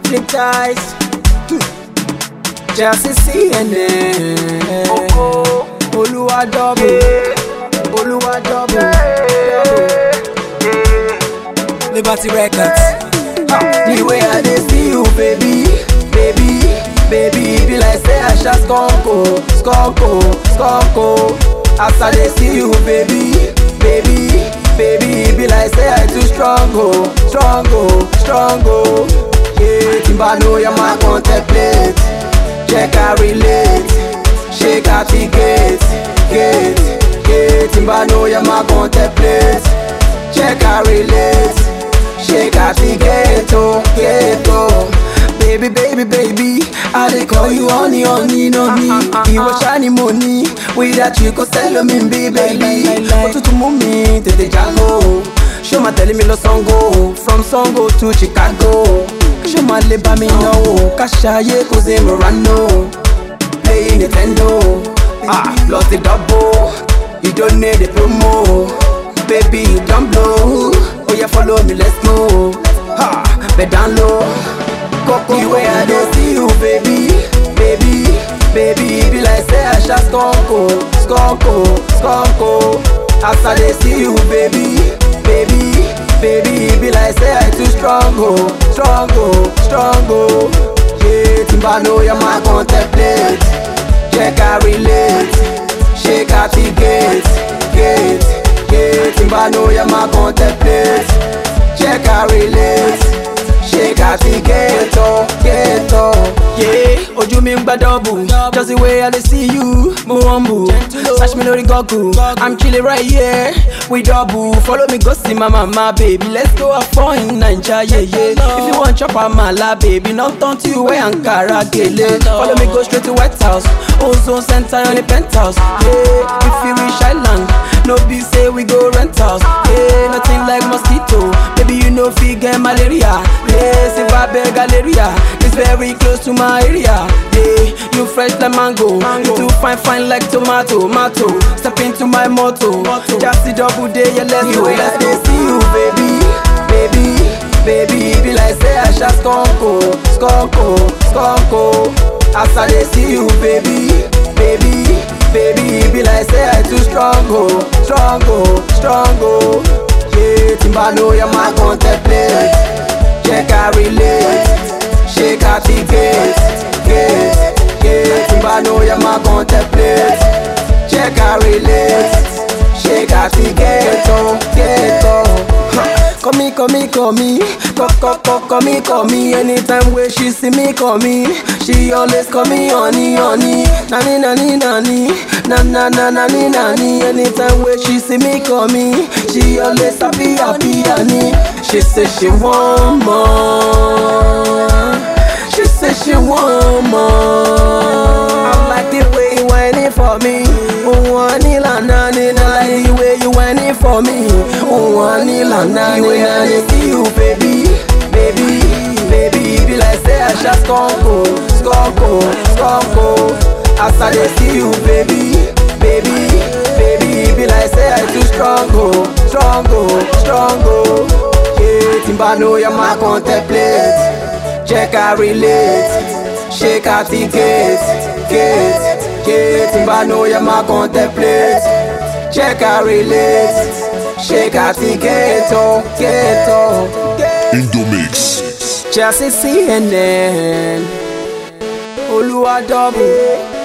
Flip ties. Chelsea CNN. Olúwa double. Olúwa double. Liberty Records. The way I dey see you, baby, baby, baby, be like say I shall skunko, skunko, skunko. As I dey see you, baby, baby, baby, be like say I too strong, oh, strong, oh, strong, oh. Yeah, Timba know you my contemplate, check I relate, shake out the gate, gate, gate. Timba know you my contemplate, check I relate. Shake out the ghetto, ghetto. Baby, baby, baby, I dey call you honey, honey, honey. Ìwọ ṣáni mo ní, without you kò sẹ́lò mi bí baby. Òtútù mú mi tètè jágó. Ṣé o máa tẹ̀lé mi lọ Sango? From Sango to Chicago. Ṣé o máa lè bá mi náwó? Káṣáyé kò sí Morano. Playing Nintendo. Ah, plus the double. You don't need a promo. Baby, you don't blow. Oh yeah, follow me, let's go. Ha, bed down low. Coco, the way I dey see you, baby, baby, baby, be like say I shall skunko, skunko, skunko. As I dey see you, baby, baby, baby, be like say I too strong, oh, strong, oh, strong, oh. Yeah, Timba know you my contemplate, check I relate, shake out the gate, gate, gate. Timba know you my contemplate, check I relate. Shake out the ghetto, ghetto. Yeah, ojú mi ń gbá double. Just the way I dey see you, mo humble. Search me lórí Google. I'm chilling right here, we double. Follow me go see my mama, baby. Let's go have fun in Naija, yeah, yeah. If you wan chop amala, baby, no turn to you wey Ankara gele. Follow me go straight to White House, Ozone Center on the penthouse. Yeah, if you reach Island, no be say we go rent house. Yeah, nothing like mosquito. Baby, you know fit get malaria. Yeah, Zimbabwe Galleria is very close to my area. Yeah, you fresh like mango. You too fine, fine like tomato, tomato. Step into my motto. Just the double day, yeah, let's go. Let's go. see you, baby, baby, baby. Be like say I shall skunko, skunko, skunko. As I dey see you, baby, baby, baby. Be like say I too strong, oh, strong, oh, strong, oh. Yeah, Timba know you my contemplate. Check I relate, shake out the gate, gate, gate. Timba know you my contemplate. Check I relate, shake out the ghetto, ghetto. Huh. Call me, call me, call me, call, call, call, call me, call me. Anytime where she see me, call me. She always call me honey, honey, nani, nani, nani, na, na, na, nani, nani. Anytime where she see me, call me. She always happy, happy, honey. She say she want more. She say she want more. I like the way you whining for me. Oh, honey, la, na, na, na. I like the way you whining for me. Oh, honey, la, na, na, na. I see you, baby, baby, baby. Be like say I shall skunko, skunko, skunko. As I dey see you, baby, baby, baby. Be like say I too strong, oh, strong, oh, strong, oh. Yeah, Timba know you my contemplate. Check I relate, shake out the gate, gate, gate. Timba know you my contemplate. Check I relate, shake out the ghetto, ghetto. Indomix. Chelsea CNN, Olúwa double.